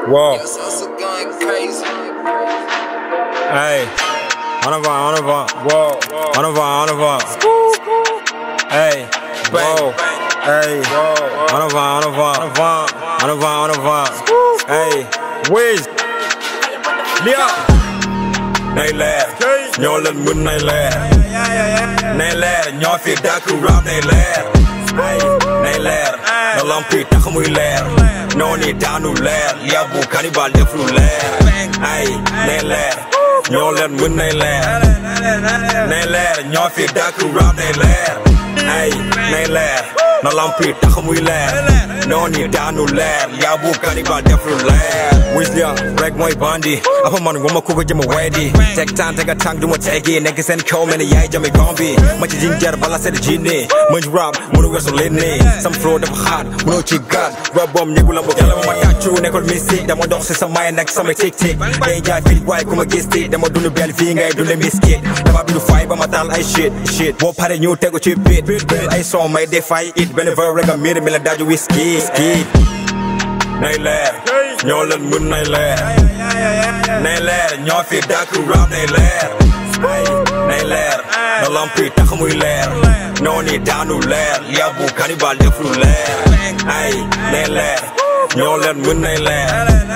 Whoa. It's also going crazy. Hey. En avant, en avant. Whoa. En avant, en avant. Hey. Whoa. Hey. En avant, en avant. En avant, en avant. Hey. Wiz. Lia. Nay leer. ñoo leen mën nay leer. nay leer ñoo fi dàkk rap nay leer. ay nay leer. na lamp yi tax muy leer. noonu yi daanu leer. yàbbu cannibal def lu leer. ay nay leer. ñoo leen mën nay leer. nay leer ñoo fi dàkk rap nay leer. ay nay leer. na lamp yi tax muy leer. noonu yi daanu leer. yàbbu cannibal def lu leer. Wiz Lia rek mooy bandi. apa man wama ku ko jëma wedi. teg temps teg a tàng du ma teggi nekk seen kaw mel ni yaay jame gombi. ma ci jinjar bala sedd jinne. mën rap mënu weesu leen ne. sam flow dafa xaat mënoo ci gaat. rap bom ñegu la mbokk yàlla ma ma tàccu nekkul mystique dama dox si sa maay nekk sama tic tic. day jaay fit waaye ku ma gis ti dama dund bel fii ngay dunde miskit. dama bindu fay ba ma taal ay shit shit. boo pare ñu tegu ci bit bit ay son may defay it benn verre rek a miir mi la daaju whisky ski. nay leer ñoo leen mën nay leer nay leer ñoo fi dàkk rap nay leer ay nay leer na lamp yi tax muy leer noonu yi daanu leer yàbbu cannibal def lu leer ay nay leer ñoo leen mën nay leer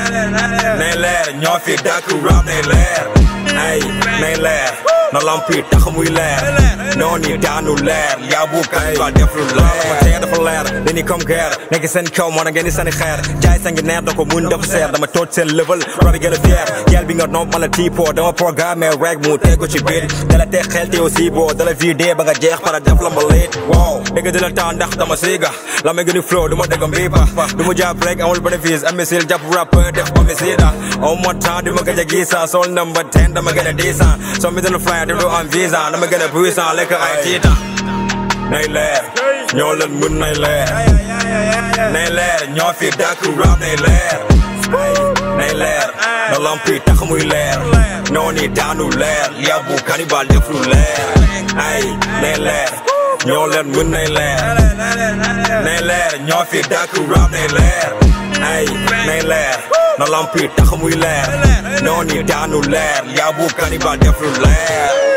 nay leer ñoo fi dàkk rap nay leer ay nay leer na lamp yi tax muy leer noonu yi daanu leer yàbbu cannibal def lu leer ma tee dafa leer dañuy comme guerre nekk seen kaw moo na ngeen di sani xeer jaay sa ngi neer da ko mun dafa seer dama tooj seen level rabi gën a fier gel bi nga nopp ma la tipo dama programme rek mu tegu ci biir dala teg xel te aussi boo dala vidé ba nga jeex para def la ma lit wow dégg di la temps ndax dama siiga la ma gën a flow du ma dégg mbiipa du ma jàpp rek amul bénéfice imbécile jàpp rappeur def homicide au moins temps du ma gëj a gisa sol number 10 dama gën a disan so mi dana fly du du am visa dama gën a puissant lekk ay tiita nay leer ñoo leen mën nay leer nay leer ñoo fi dàkk rap nay leer nay leer na lamp yi tax muy leer noonu yi daanu leer yàbbu cannibal def lu leer ay nay leer ñoo leen mën nay leer nay leer ñoo fi dàkk rap nay leer ay nay leer na lamp yi tax muy leer noonu yi daanu leer yàbbu cannibal def lu leer